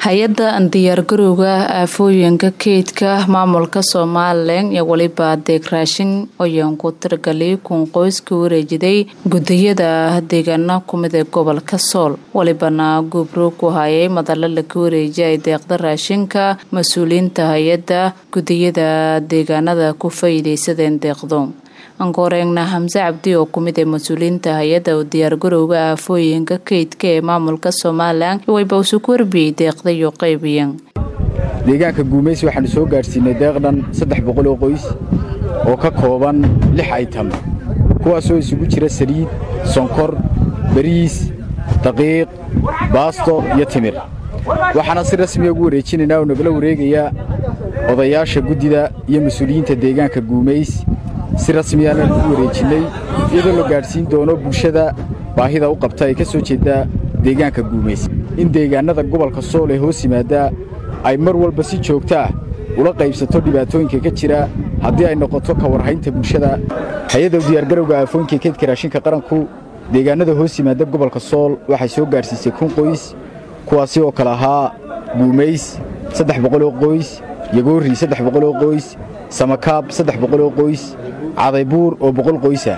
hay-adda diyaargarowga aafooyinka keydka maamulka somalilan iyo weliba adeeg raashin ayaan ku tiragalay kun qoys ka wareejiday gudiyada deegaana kumid ee gobolka sool welibana gubro ku hayay madalo laga wareejiyay deeqda raashinka mas-uuliyiinta hay-adda gudiyada deegaanada ku faa'iideysadeen deeqdo ankoreegna xamse cabdi oo kumid ee mas-uuliyiinta hay-adda diyaargarowga aafooyinka keydka ee maamulka somalilan wayba usu ku warbiyey deeqda iyo qaybiyan deegaanka guumaysi waxaanu soo gaadhsiinay deeqdhan saddex boqol oo qoys oo ka kooban lix aytam kuwaasoo isugu jira saliid sonkor bariis daqiiq baasto iyo timir waxaana si rasmiya ugu wareejinaynaa oo nagala wareegayaa odayaasha guddida iyo mas-uuliyiinta deegaanka guumays si rasmiyaana lagu wareejinnay iyadoo la gaadhsiin doono bulshada baahida u qabta ee ka soo jeedda deegaanka guumays in deegaannada gobolka sool ee hoos yimaaddaa ay mar walba si joogta ah ula qaybsato dhibaatooyinka ka jira haddii ay noqoto ka warhaynta bulshada hay-adda diyaargarowga aafooyinka keydka raashinka qaranku deegaannada hoos yimaadda gobolka sool waxay soo gaadhsiisay kun qoys kuwaasi oo kale ahaa guumays saddex boqoloo qoys yagoorri saddex boqoloo qoys samakaab saddex boqoloo qoys cadaybuur oo boqol qoysah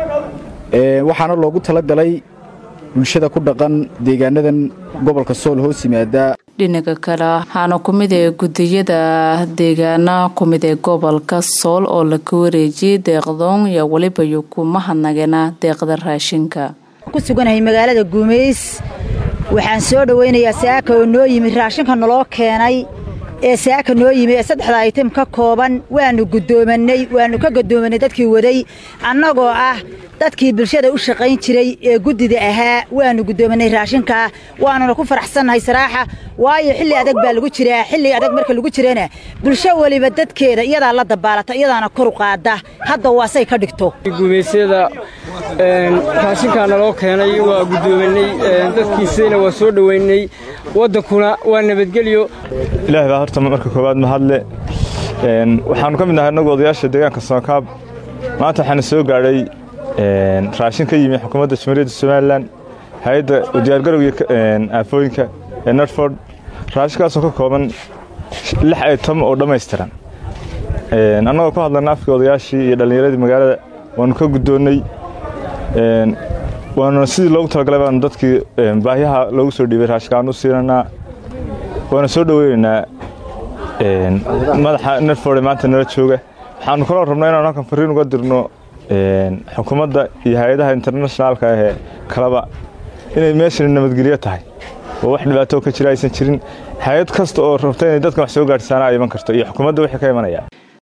waxaana loogu tala galay bulshada ku dhaqan deegaanadan gobolka sool hoos yimaada dhinaca kale waxaana kumid ee gudiyada deegaana kumid ee gobolka sool oo laga wareejiyey deeqdoon iyo weliba iyo kuma hadnagana deeqda raashinka ku suganahay magaalada guumays waxaan soo dhowaynayaa saaka oo noo yimid raashinka naloo keenay ee saaka noo yimi ee saddexda aytim ka kooban waannu guddoomanay waannu ka guddoomanay dadkii waday annagoo ah dadkii bulshada u shaqayn jiray ee guddida ahaa waannu guddoomanay raashinkaa waanuna ku faraxsannahay saraaxa waayo xilli adag baa lagu jiraa xilli adag marka lagu jirana bulsho weliba dadkeeda iyadaa la dabaalata iyadaana koru qaada hadda waasay ka dhigto gumaysyada raashinkaa naloo keenay waa guddoomanay dadkiisayna waa soo dhowaynay waddankuna waa nabadgelyo ilaah baa horta marka koowaad mahadle waxaannu ka mid nahay innagu odayaasha deegaanka samakaab maanta waxaana soo gaadhay raashin ka yimi xukuumadda jamhuuriyadda somalilan hay-adda diyaargarowga aafooyinka ee nortford raashinkaasoo ka kooban lix aytam oo dhammaystiran annagoo ku hadlana afkii odayaashii iyo dhallinyaradii magaalada waannu ka guddoonnay waanuna sidii loogu talagalay baanu dadkii baahyaha loogu soo dhiibay raashinkaan u siinanaa waana soo dhoweynaynaa madaxa nerford ee maanta nala jooga waxaanu kaloo rabnaa inaanu halkan fariin uga dirno xukuumadda iyo hay-adaha internationaalka ahee kaleba inay meeshani nabadgelyo tahay oo wax dhibaato ka jira aysan jirin hay-ad kasta oo rabta inay dadkan wax soo gaadhsaana ay iman karto iyo xukuumadda wixii ka imanaya